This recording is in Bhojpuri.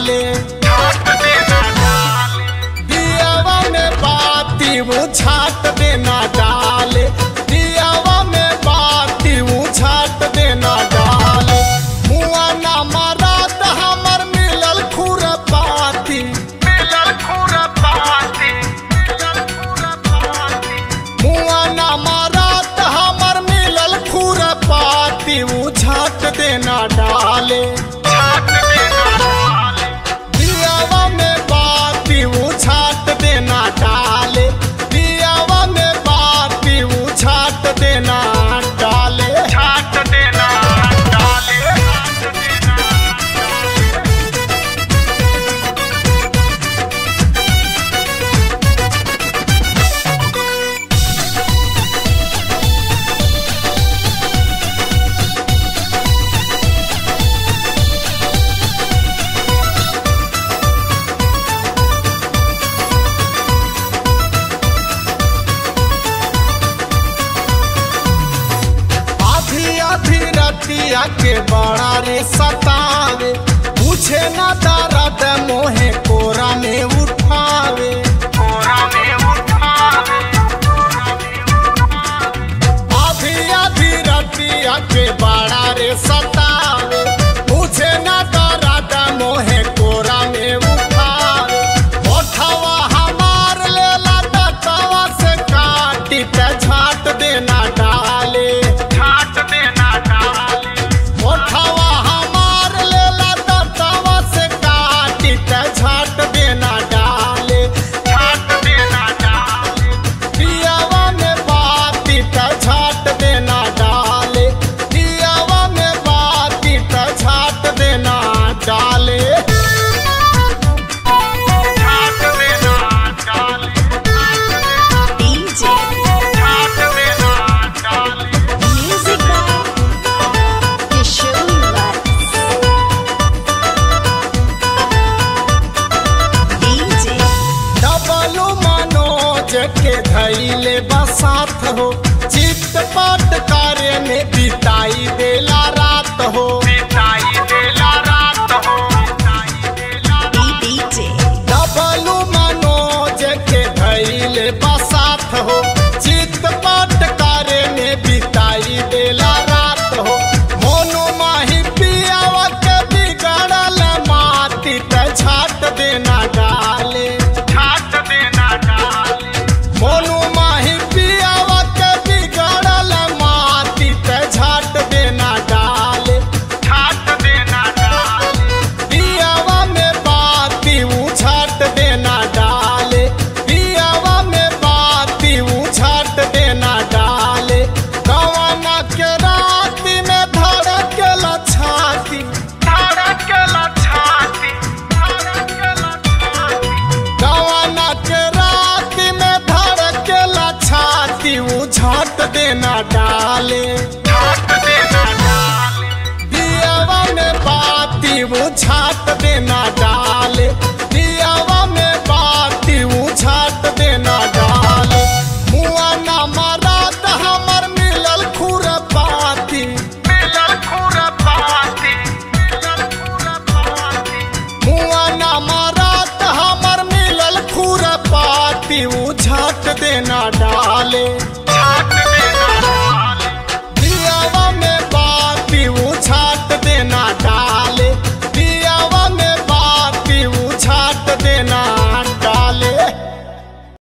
डाले दियावा में बाती वो छाट देना डाले दियावा में बाती वो छाट देना डाले मुआ ना मरात हमर मिलल खुर पाती मिलल खुर पाती मुआ ना मरात हमर मिलल खुर पाती वो छाट देना डाले दियावा में बाती वो छाट देना डाले दियावा में बाती वो छाट देना डाले छाट देना डाले आधी आधी रतिया के बड़ा रे सतावे पूछे ना दर्द मोहे कोरा में उठावे कोरा में उठावे आधी आधी रतिया के बड़ा रे सतावे पूछे ना दर्द मोहे कोरा में उठावे ओठवा हमार लेला दतवा से काटी ते झाट देना डाले झाट देना डाले ओठवा हमार लेला दतवा से काटी ते झाट देना डाले झाट देना डाले दियावा में बाती ते झाट देना डाले दियावा में बाती ते झाट देना डाले झाट देना डाले DJ झाट देना डाले Music by Kishore Vats. DJ Dablu Manoj के धैले बसात हो चित पाट कार्य में बिताई देला रात हो बिताई देला रात हो DJ डबलू मनोज के धैले बसात हो चित पाट कार्य में बिताई देला रात हो मोनो माही पियावा के बिगड़ल माटी ते छाट देना डाले छाट देना डाले मोनो माही पियावा के बिगड़ल माटी ते छाट देना डाले छाट देना डाले दियावा में बाती उछाट देना डाले दियावा में बाती उछाट देना डाले गवाना के रात में धड़केला छाती धड़केला छाती धड़केला छाती गवाना के रात में धड़केला छाती उछाट देना डाले छाट देना डाले दियावा में बाती वो छाट देना